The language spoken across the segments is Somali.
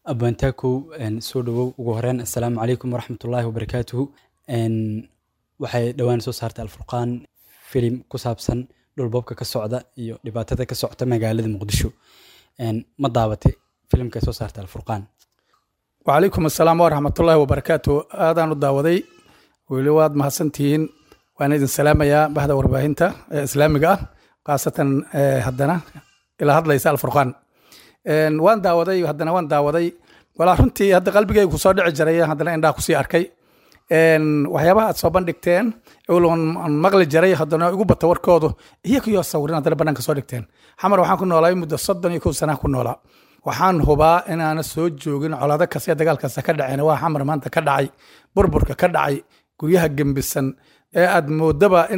abantaakow soo dhawow ugu horeyn assalaamu calaykum waraxmatullaahi wabarakaatuhu waxay dhowaan soo saartay alfurqaan filim ku saabsan dhulboobka ka socda iyo dhibaatada ka socota magaalada muqdisho ma daabatay filimka soo saartay alfurqaan wacalaykum assalaam waraxmatullaahi wabarakaatu aadaan u daawaday weli waad mahadsantihiin waan idin salaamayaa bahda warbaahinta ee islaamiga ah khaasatan haddana ilaa hadlaysa alfurqaan waan daawaday haddana waan daawaday walaa runtii hadda qalbigaygu kusoo dhici jiray haddana indhaha kusii arkay waxyaabaha aad soo bandhigteen aan maqli jiray haddana igu bata warkoodu iyagiyo sawirin haddana banaanka soo dhigteen xamar waxaan ku noolaa muddo soddon iyo kow sanaa ku noolaa waxaan hubaa inaana soo joogin colaado kasta iyo dagaal kasta ka dhaceen waa xamar maanta ka dhacay burburka ka dhacay guryaha gembisan ee aad moodaba in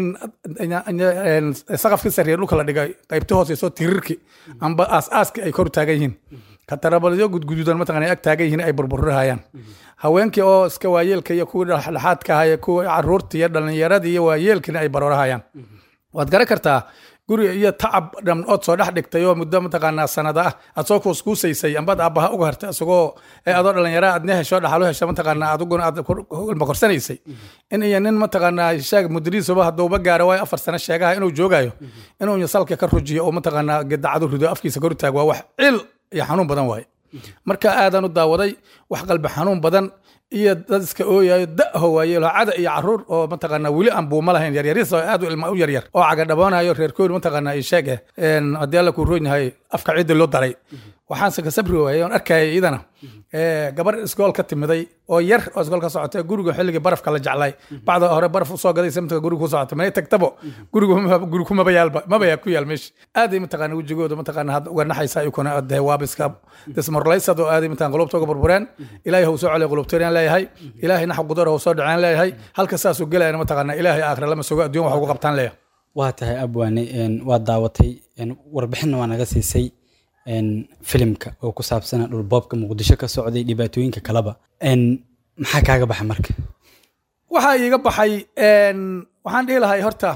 saqafkii sarreeya dhulka la dhigay qaybta hooseyso tirirki amba aas-aaski ay kor taagan yihiin katarabalyo gudguduudan mataqana ag taagan yihiin ay burburihayaan haweenkii oo iska waayeelka iyo kuwii dhexdhexaadka ahaa kuwii caruurtii iyo dhallinyaradii iyo waayeelkiina ay baroorahayaan waad garan kartaa guri iyo tacab dham ood soo dhex dhigtay oo muddo mataqaanaa sanada ah aad soo kuuskuusaysay ambaad aabbaha uga hartay isagoo adoo dhalinyara aad ne hesho dhaxalo hesho mataqaanaa adiguna aad ilma korsanaysay in iyo nin mataqaanaa sheeg mudiriisuba hadduuba gaaro waayo afar sano sheegaha inuu joogayo inuu salka ka rujiyo oo mataqaanaa gedacadu rido afkiisa kor taag waa wax cil iyo xanuun badan waaye marka aadaan u daawaday wax qalbi xanuun badan iyo dad iska ooyayo da'ho waaye cada iyo caruur oo mataqaanaa weli aan buuma lahayn yaryaris oo aad u ilma u yaryar oo cagadhaboonayo reer koori mataqaanaa iyo sheeg eh haddii alla kuu roon yahay afka ciidda loo daray waxaanse ka sabri waayey oon arkayay iyadana gabar iskool ka timiday oo yar oo iskool ka socotay guriga xilligii barafka la jeclay bacda hore baraf usoo gaday samtka guriga ku socotay manay tagtabo guriga guri kumaba yaalba maba yaa ku yaal meesha aaday mataqaana wejigooda mataqaana hadda uga naxaysa ikuna adee waabiska dismorlaysad oo aaday mataqana qulubta uga burbureen ilaahay hau soo celiya qulubteeriyaan leeyahay ilaahay naxa qudar hau soo dhaceen leeyahay halka saasuu gelayana mataqaana ilaahay aakhira lama sugo adduun wax ugu qabtaan leeyahay waa tahay abwaane waa daawatay warbixinna waa naga siisay filimka oo ku saabsana dhulboobka muqdisho ka socday dhibaatooyinka kaleba maxaa kaaga baxa marka waxaa iiga baxay waxaan dhihi lahay horta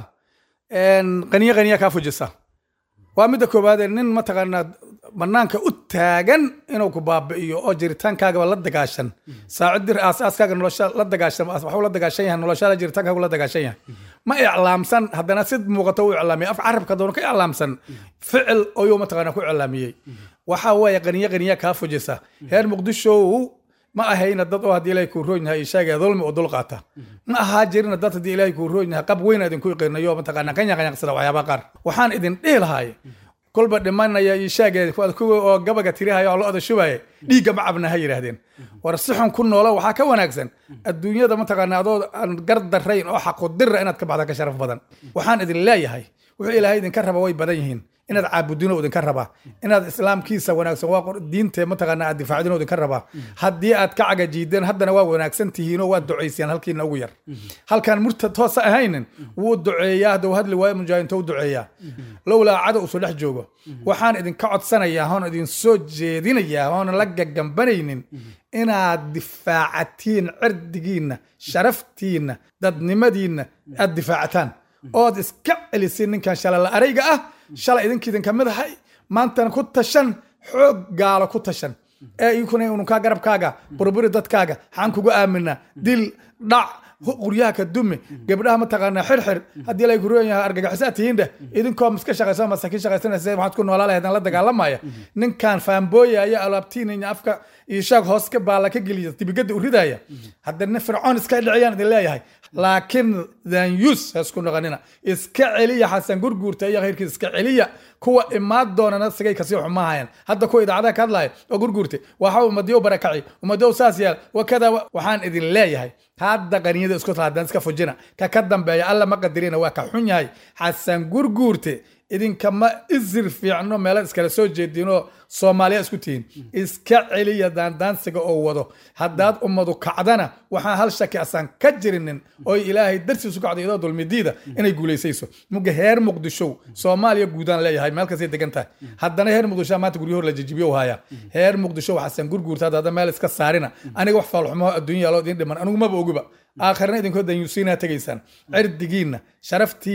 qaniyo qaniya kaa fujisa waa midda koowaadee nin mataqaanaa banaanka u taagan inuu ku baabi'iyo oo jiritaankaagaba la dagaashan saacidir aasaaskaaga nolosha la dagaashan waxuu la dagaashan yahay noloshaada jiritaankaagu la dagaashan yahay ma iclaamsan haddana sid muuqato u iclaamiyay af carabka doona ka iclaamsan ficil ayuu mataqaanaa ku iclaamiyey waxaa weeye qaniyo qaniya kaa fujisa reer muqdishow ma ahayna dad oo haddii ilaahay kuu roon yahay sheegaya dulmi oo dul qaata ma ahaa jirina dad haddii ilaahay kuu roon yahay qab weyn idinku iqinayo mataqaanaa qanya qanyaqsada waxyaabaha qaar waxaan idin dhihi lahaay kolba dhimanaya iyo sheegaya kuwa oo gabaga tirihaya oo lo-da shubaya dhiigga ma cabna ha yidhaahdeen war si xun ku noolo waxaa ka wanaagsan adduunyada mataqaanaa adoo aan gar darayn oo xaqudira inaad ka baxda ka sharaf badan waxaan idin leeyahay wuxuu ilaahay idinka raba way badan yihiin inaad caabudino idinka rabaa inaad islaamkiisa wanaagsan waa diinte mataqaana aad difaacdino idinka rabaa haddii aad ka cagajiideen haddana waa wanaagsan tihiinoo waad ducayseen halkiina ugu yar halkaan murtad toosa ahaynin wuu duceeyaa hadduu hadli waayo mujaahinto u duceeyaa lowlaa cada usoo dhex joogo waxaan idinka codsanayaa hoon idin soo jeedinayaa hoona la gagambanaynin inaad difaacatiin cirdigiinna sharaftiinna dadnimadiinna aad difaacataan ood iska celisin ninkan shalala arayga ah shalay idinkiidin kamid ahay maantana ku tashan xoog gaalo ku tashan ee inkuna ununkaa garabkaaga burburi dadkaaga xaan kugu aamina dil dhac quryaha ka dumi gabdhaha mataqaanaa xirxir haddii la kuroon yahay argagaxisaa tihiindheh idinkoo miska shaqaysa masaakiin shaqaysanaysa waxaad ku noolaa lahaydaan la dagaalamaya ninkan faambooyaya alaabtiinaya afka iyo shaag hoos ka baala ka geliya dibigada u ridaya haddana fircoon iska dhiciyaan idin leeyahay laakiin danyus ha isku noqonina iska celiya xasan gurguurta iyo khayrkiisa iska celiya kuwa imaad doonana sigay kasii xumahayan hadda kuwa idaacadaha ka hadlaya oo gurguurta waxa umadiyo barakaci umadiyo saas yaal wakada waxaan idin leeyahay hadda qaniyada isku taadaan iska fujina ka ka dambeeya alla ma qadirina waa ka xun yahay xasan gurguurte idinkama isir fiicno meela iskala soo jeedinoo soomaaliya isku tihiin iska celiya daandaansiga oo wado haddaad ummadu kacdana waxaan hal shaki asaan ka jirinin oo ilaahay darsiisu kacday iyadoo dulmidiida inay guulaysayso muga heer muqdishow soomaaliya guudaan leeyahay meel kastay degan tahay haddana heer muqdisho maanta guryo hor la jijibiyo haya heer muqdisho xasan gurguurta hadda meel iska saarina aniga wax faalxumaho adduunya yaaloo idin dhiman anigu maba ogiba aakhirna idinkoo danyuusiinaa tegaysaan cirdigiinna sharaftiinna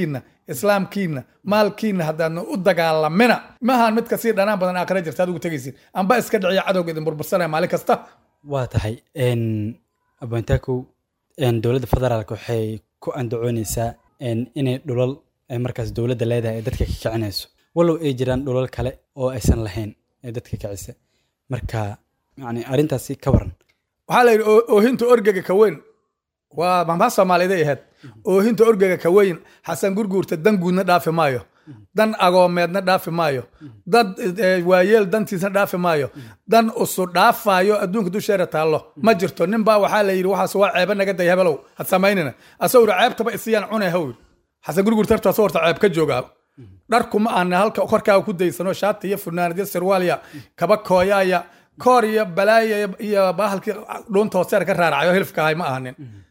islaamkiina maalkiina haddaadna u dagaalamina maahan mid kasii dhanaan badan aakhira jirta adigu tegaysin amba iska dhiciya cadowga idin burbursanaya maalin kasta waa tahay abwantakow dowladda federaalk waxay ku andacooneysaa inay dhulal ay markaas dowladda leedahay ee dadka ka kicinayso walow ay jiraan dhulal kale oo aysan lahayn ee dadka kicisa marka yani arrintaasi ka waran waxaa la yidhi oohinta orgega ka weyn waa mahmaa soomaaliyeed ahayd oohinta orgega ka weyn xasan gurguurta dan guudna dhaafi maayo dan agoomeedna dhaafi maayo dad waayeel dantiisna dhaafi maayo dan usu dhaafaayo adduunka dusheera taallo ma jirto nin baa waxaa la yidhi waxaas waa ceeba naga day hebelow had samaynina asagoo ceebtaba isiyaan cune haw xasan gurguurta hartaas horta ceeb ka joogaa dharku ma ahna halka korkaaga ku daysano shaati iyo funaanad iyo sirwaalya kaba kooyaaya koor iyo balaaya iyo bahalkii dhuunta hooseer ka raaracayo hilfka ahay ma ahanin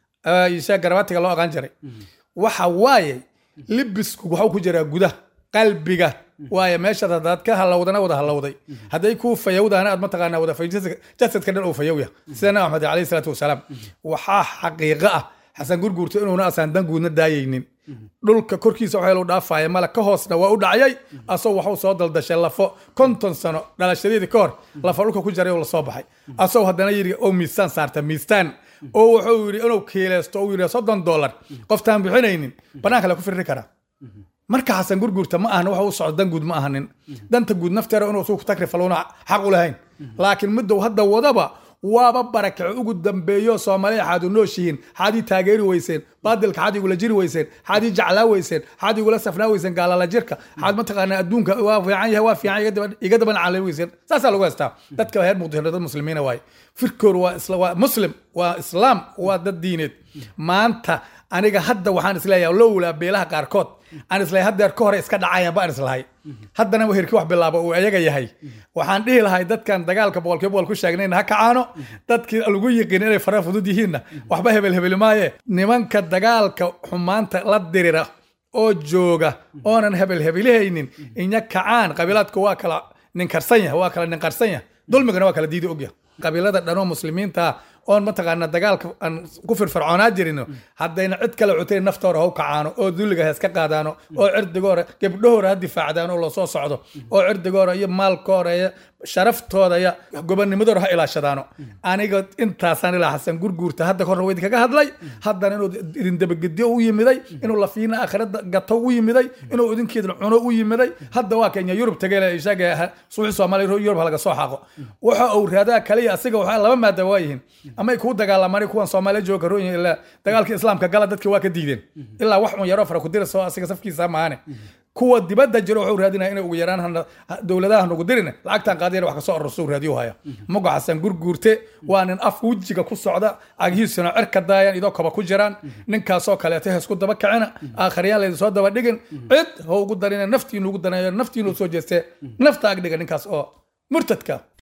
isha garabaatiga loo aqaan jiray waxa waaye libisku waxuu ku jiraa gudaha qalbiga waaye meeshaad haddaad ka halowdana wada halowday hadday kuu fayowdahana aad mataqaanaa wada fay jasadka dhan uu fayowya sida nabi maxamed alayhi salaatu wasalaam waxaa xaqiiqo ah xasan gurguurta inuuna asaan dan guudna daayaynin dhulka korkiisa waxaa loo dhaafaya mala ka hoosna waa u dhacayay asagoo waxuu soo daldashay lafo konton sano dhalashadeedii ka hor lafa dhulka ku jaray oo lasoo baxay asagoo haddana yidhi oo miisaan saarta miistaan oo wuxuu yidhi inuu kiilaysto uu yidhi soddon dollar qoftaan bixinaynin banaanka la ku firri karaa marka xasan gurgurta ma ahan waxa u socdo dan guud ma ahanin danta guud nafteera inuu suuq takrifaluna xaq u lahayn laakiin middow hadda wadaba waaba barakaco ugu dambeeyo soomaaliya xaad u nooshihiin xaad ii taageeri weyseen baadilka xaad igula jiri weyseen xaad ii jeclaa weyseen xaad igula safnaa weyseen gaalala jirka xaad mataqaanaa adduunka waa fiican yahay waa fiican iga daban calay weyseen saasaa lagu haystaa dadka reer muqdisho dad muslimiina waaye firkoor waa waa muslim waa islaam waa dad diineed maanta aniga hadda waxaan isleeyahay lowlaa beelaha qaarkood aan islahay haddeer ka hore iska dhacayaan baan islahay haddana herkii wax bilaaba uu ayaga yahay waxaan dhihi lahay dadkan dagaalka boqolkiiba boqol ku sheegnayna ha kacaano dadkii lagu yiqiin inay fara fudud yihiinna waxba hebel hebeli maaye nimanka dagaalka xumaanta la dirira oo jooga oonan hebel hebelihaynin inya kacaan qabiilaadku waa kala ninkarsan yahay waa kala ninqarsan yahay dulmigana waa kala diidi ogyahay qabiilada dhanoo muslimiinta oon mataqaana dagaalka aan ku firfircoonaa jirino haddayna cid kale cutayn naftoora ha u kacaano oo dulliga ha iska qaadaano oo cirdigoora gebdhahoora ha difaacdaano oo lasoo socdo oo cirdigoora iyo maalkoora iyo sharaftooda iyo gobonimadoora ha ilaashadaano aniga intaasaan ilaa xasan gurguurta hadda horna waa idinkaga hadlay haddana inuu idin dabagedyo u yimiday inuu lafiina aakhirada gato u yimiday inuu idinkeedna cuno u yimiday hadda waa kenya yurub tagayle ishaga suuxi soomaaliya yurub halaga soo xaaqo waxa uu raadaa kaliya asiga waxaa laba maada waa yihiin ama ay kuu dagaalamaan kuwan soomaaliya jooga rooyin ilaa dagaalka islaamka gala dadkii waa ka diideen ilaa wax un yaroo fara ku dirasoo asiga safkiisa maane kuwa dibadda jiro wuxuu raadinaya inay ugu yaraan dowladaha nagu dirin lacagtan qaadiyana wax kasoo arorsuu raadiyo haya mugo xasan gurguurte waa nin af wejiga ku socda cagihiisuna cirka daayaan idoo koba ku jiraan ninkaasoo kaleeto heesku daba kacina aakhariyaan laydin soo daba dhigin cid ha ugu darina naftiinu ugu danayo naftiinu soo jeestee nafta ag dhiga ninkaas oo murtadka